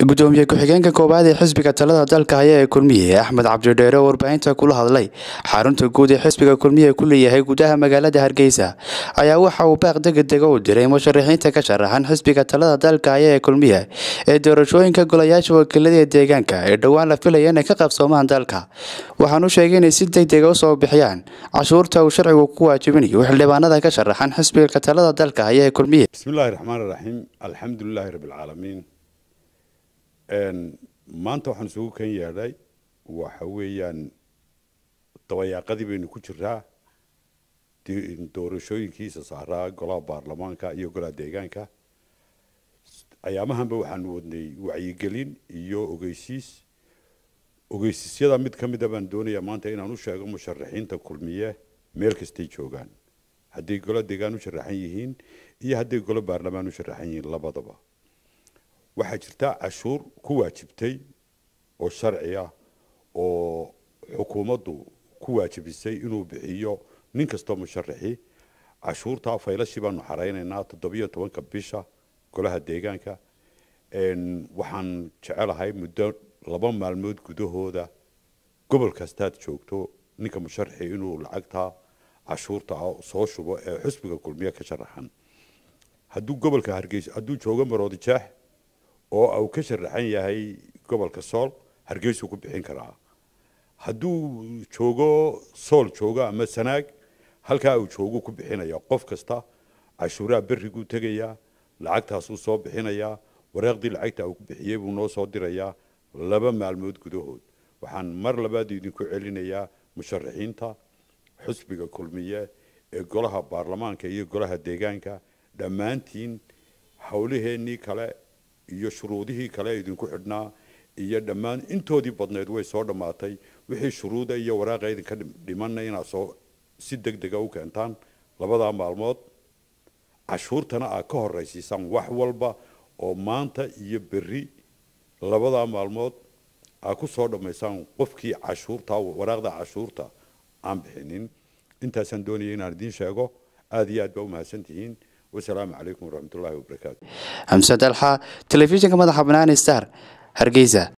gudoomiye ku-xigeenka koowaad ee xisbiga talada dalka haya ee kulmiye axmed cabdidheere oo warbaahinta kula hadlay xarunta guud ee xisbiga kulmiye ku leeyahay gudaha magaalada hargeysa ayaa waxa uu baaq degedega u diray musharaxiinta ka sharaxan xisbiga talada dalka haya ee kulmiye ee doorashooyinka golayaasha wakiilada ee deegaanka ee dhowaan la filaya inay ka qabsoomaan dalka waxaanu sheegay inay si degdega usoo bixiyaan cashuurta uu sharcigu ku waajibinayo xildhibaanada ka sharaxan xisbiga talada dalka haya ee kulmiye bismillahi raxmaan raxiim alxamdulilaahi rabbilcaalamiin maanta waxaan isugu kan yeedhay waxa weeyaan dabayaaqadii baynu ku jiraa doorashooyinkiisa saaraa golaha baarlamaanka iyo golaha deegaanka ayaamahanba waxaanu wadnay wacyigelin iyo ogeysiis ogeysiisyada mid ka mida baan doonayaa maanta inaan u sheego musharaxiinta kulmiye meel kastay joogaan hadday golo deegaan u sharaxan yihiin iyo hadday golo baarlamaan u sharaxan yihiin labadaba waxaa jirta cashuur ku waajibtay oo sharci ah oo xukuumaddu ku waajibisay inuu bixiyo nin kastoo musharaxi cashuurtaa faylashii baanu xaraynaynaa toddobiyo tobanka bisha golaha deegaanka waxaan jecelahay muddo laba maalmood gudahooda gobol kastaad joogto ninka musharaxi inuu lacagtaa cashuurta soo shubo ee xusbiga kulmiye ka sharaxan hadduu gobolka hargeysa hadduu joogo maroodi jeex oo uu ka sharaxan yahay gobolka sool hargeysuu ku bixin karaa hadduu joogo sool joogo ama sanaag halkaa uu joogu ku bixinaya qof kasta cashuuraha berriguu tegayaa lacagtaasuu soo bixinayaa wareeqdii lacagta uu ku bixiyey buu noo soo dirayaa laba maalmood gudahood waxaan mar labaad idinku celinayaa musharaxiinta xusbiga kulmiye ee golaha baarlamaanka iyo golaha deegaanka dhammaantiin howlaheennii kale iyo shuruudihii kale idinku xidhnaa iyo dhammaan intoodii badneed way soo dhammaatay wixii shuruuda iyo waraaqa idinka dhimanna inaad soo si deg dega u keentaan labadaa maalmood cashuurtana aad ka horraysiisaan wax walba oo maanta iyo berri labadaa maalmood aad ku soo dhammaysaan qofkii cashuurta waraaqda cashuurta aan bixinin intaasaan doonaya inaan idiin sheego aada iyo aad baa u mahadsantihiin wasalaamu calaykum waraxmatullaahi wabarakaatu xamse dalxa telefishinka madaxa banaani star hargeysa